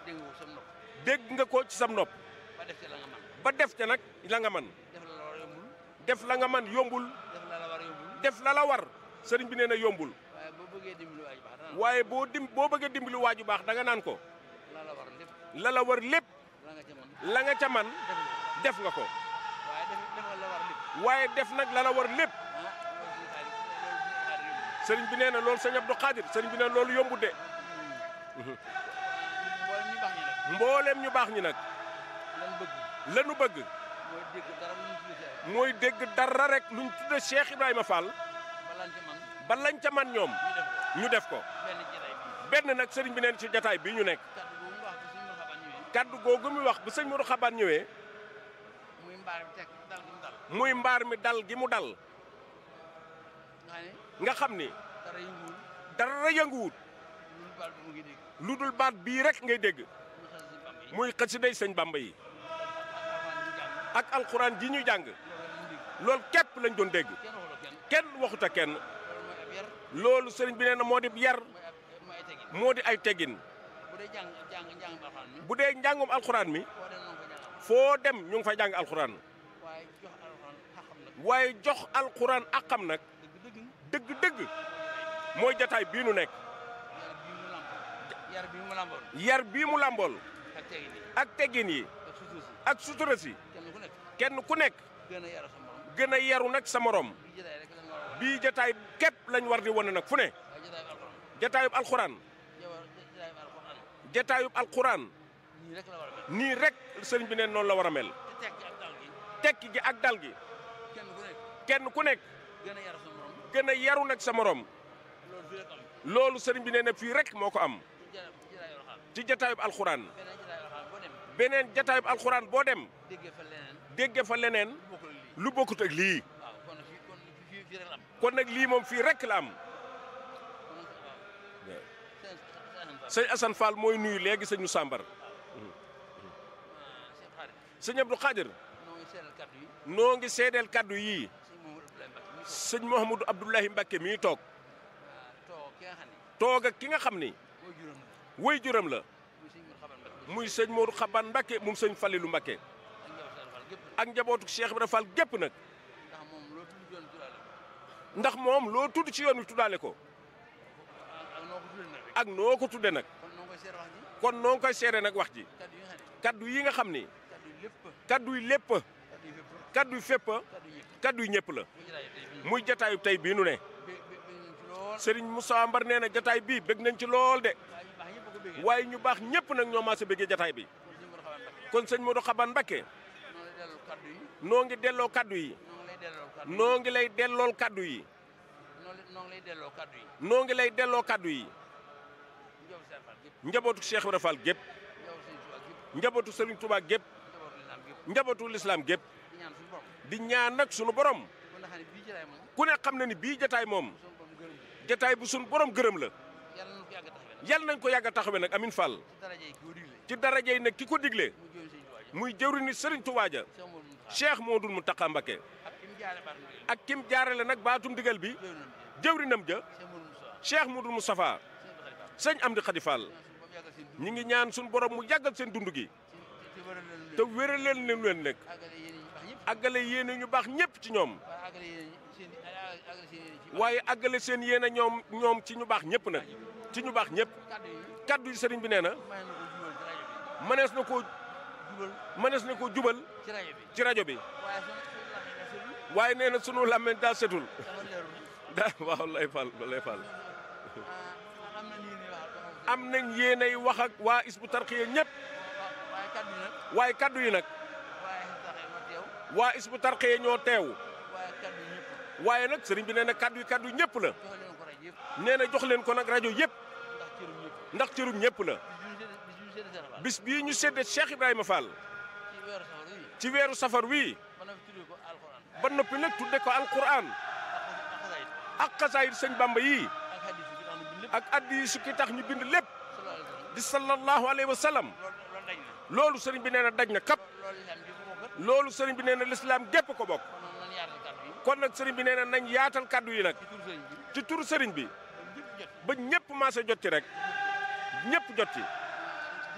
dégg nga ko sam nopp dégg nga ko ci sam nopp ba def ci la nga man ba def te nag la nga man def la la war a yombul def la nga man yombul def la la war a yombul def la la war sëriñ bi nee na yombul waaye boo bëggee dimbali waa ji baax dana waaye boo dim boo bëggee dimbali waa ju baax da nga naan ko la la war lépp la la war lépp la nga ca man la nga ca man def def nga nga ko waaye def def nga la war lépp waaye def nag la la war lépp ah loolu suñu xarit loolu suñu xarit yombul sëriñ bi nee na loolu sëñ Abdou Khadir sëriñ bi nee na loolu yombul de mboolem ñu baax ñi nag mbooleem ñu baax ñi nag lan bëgg lanu bëgg mooy dégg dara lu ñu tuddee mooy dégg dara rek luñ tudde Cheikh Ibrahima Fall balaan ci man ba lañ ca man ñoom ñu def ko ñu def ko benn jataay bi benn nag sëriñ bi neen ci jataay bii ñu nekk kàddu boobu mu wax bi suñu xabaar ñëwee kaddu googu muy wax bu sëñ Modou Xabaan ñëwee muy mbaar bi teg dal gi mu dal muy mbaar mi dal gi mu dal nga xam ne nga xam ni dara yënguwul dara yënguwut lu baal bi mu ngi dégg lu dul baat bii rek ngay dégg mu xas si bam yi muy xasiday sëñ Bamba yi alxuraan di jàng ak alxuraan ji ñuy jàng loolu lañ dégg loolu képp lañ doon dégg kenn waxuloo kenn kenn waxuta kenn loolu mooy ab yar loolu sëriñ bi nee na moo di yar mooy ab mooy ay tegin moo di ay teggin bu dee jàng jàng jàng bi alxuraan mi bu dee njàngum alxuraan mi foo dem noonu ko jàng foo dem ñu ngi fay jàng alxuraan waaye jox alxuraan xaxam nag waaye jox alxuraan akam nag dëgg dëgg dëgg-dëgg mooy jataay bii nu nekk yar bii mu làmb yar bii mu làmboon yar bii mu làmbool ak tegin yi ak teggin yi ak sutura si ak sutura si kenn ku nekk kenn ku nekk gën a yaru sa morom gën a yaru nag sa morom bii jotaay rek lañ war a wax bii jataay képp lañ war di wane nag fu ne waaye jotaay bi alxuraan jataayub alxuraan yow jotaay bi alxuraan jataayub alxuraan nii rek la war a mel nii rek sëriñ bi neen noonu la war a mel te tekki ak dal gi tekki gi ak dal gi kenn ku nekk kenn ku nekk gën a yaru sa morom gën a yaru nag sa morom loolu fii rek am loolu sëriñ bi nee na fii rek moo ko am ci jotaay jotaay alxuraan ci jataayub alxuraan beneen jotaay alxuraan boo dem beneen jataayub alxuraan boo dem déggee fa leneen dégge fa leneen lu bokkul ak lii lu bokkut ak lii waaw kon nag fii kon fii fii rek la am kon nag lii moom fii rek la am kon nag waaw seen seen sëñ Assane Fall mooy nuyu léegi sëñ Moussa Mbar seen xarit sëñ Abdou Khadir noo ngi seetal kaddu yi noo ngi seedeel kaddu yii sëñ Mamadou Abdoulaye Mbacke mi sëñ Mouhamadou Abdoulahi Mbacke mii toog toog toog ki nga xam ne toog ak ki nga xam ni mooy juróom la woy juram la muy sëñ Modou Xaban Mbacke muy sëñ Modou Xaban Mbacke moom sëñ Falilou Mbacke ak njaboot Sall gépp ak njabootu Cheikh Ibra Fall gépp nag ndax moom loolu tudd ndax moom loo tudd ci doon tuddaale yoon wi tuddaale ko ak ak noo ko tuddee nag rek ak noo ko tudde nag kon noo ngi koy seer wax ji kon noo ngi koy seere nag wax ji kaddu yi nga xam ne kaddu yi nga xam ni kaddu yi lépp kaddu yi lépp kaddu yi fépp kaddu yi fépp kaddu yi yëpp kaddu yi ñëpp la muy jotaay tey bii muy jataayu tey bii nu ne bé bé bé nañ ci lool sëriñ Moussa Mbar nee na jataay bii bég nañ ci lool de waaye ñu baax ñëpp a ko béggee waaye ñu baax ñëpp nag ñoo maase béggee jataay bi kon sëñ Modou kon sëñ Modou Xaban Xaban Mbacke Mbacke noo lay delloo kaddu yi noo ngi delloo kaddu yi noo ngi lay delloo kaddu yi noo ngi lay dellool kaddu yi noo noo ngi lay delloo kaddu yi njaboot Sëñ Fall gépp njabootu Cheikh Ibra Fall gépp njaboot Sëñ Tuubaa gépp njabootu Serigne Touba gépp njabootu lislaam gépp njabootu lislaam gépp di ñaan suñu borom di ñaan nag sunu borom kon nga xam ne bii jotaay moom ku ne xam na ni bii jataay moom suñu borom gërëm ñu jataay bu sunu borom gërëm la yàlla nañu ko yàgg a taxawee yal nañ ko yàgg a taxawee nag nag Amin Fall ci daraja yi koo digle ci daraja yi nag ki ko digle mu jëm Sëñ Tuubaa ja muy jëwri ni Serigne Touba ja Cheikh Modou Moustapha Cheikh Modou Mountakha Mbacké ak ki mu jaare baat ndigal ak kim jaarale nag baatum digal bi jëw nañ ci jëwrinam ja Cheikh Modou Moustapha Cheikh Modou Moustapha sëñ sëñ Abdou Khadre Fall Amdi Khady Fall ñaan suñu borom yàggal seen dund ñi ngi ñaan sunu borom mu yàggal seen dund gi ci ci wëral leen te wéral leen leen leen nag àggale yéen àggale yéene yi baax ñëpp ñu baax ñëpp ci ñoom waaye àggale seen i seen i àggale seen yéen yi ci baax waaye àggale seen yéene ñoom ñoom ci ñu baax ñëpp nag ci ñu baax ñëpp kaddu yi kaddu yi sëriñ bi nee na may na ko jubal ci rajo bi mënees na koo jubal mënees na koo jubal ci rajo bi ci rajo bi waaye waaye nee suñu suñu làmmiñ na sëlul na sunu làmmiñ daa setul dafa leerul daa waaw lay fal lay fal ah am na nii nii wax am nañ yéenay wax ak waa Hizbut Tarqiyyah ñëpp waaye kaddu yi nag waaye kaddu yi nag waaye saxee ma teew waa Hizbut Tarqiyyah ñoo teew waaye kaddu yi ñëpp waaye nag sëriñ bi nee na kaddu yi kaddu yi ñëpp la joxe leen ko rajo yëpp nee na jox leen ko nag rajo yëpp ndax cërum ñëpp ndax cërum ñëpp la bis yu ñu sédd bis yu ñu sédd bis bii ñu séddee Sëriñ Fall Cheikh Ibrahima Fall ci weeru safar yi ci weeru safar wii ba na fi tuddee ko alxuraan ba noppi nag tudde ko alquran ak xasaayid ak xasaayid sëñ Bamba yii ak hadis yi tax na bi lépp ak addi yi sukki tax ñu bind lépp sallallahu alayhi wa sallam di sallallahu alayhi wa sallam loolu loolu dañ na loolu sëriñ bi nee na daj na kap loolu lislaam ji ko bokkat loolu sëriñ bi nee na lislaam gépp ko bokk kon noonu nan yaatal kaddu yi kon nag sëriñ bi nee na nañ yaatal kaddu yi nag ci tur sëriñ bi ci turu sëriñ bi ba ñëpp jot ba ñëpp maase jot ci rek ñëpp jot ci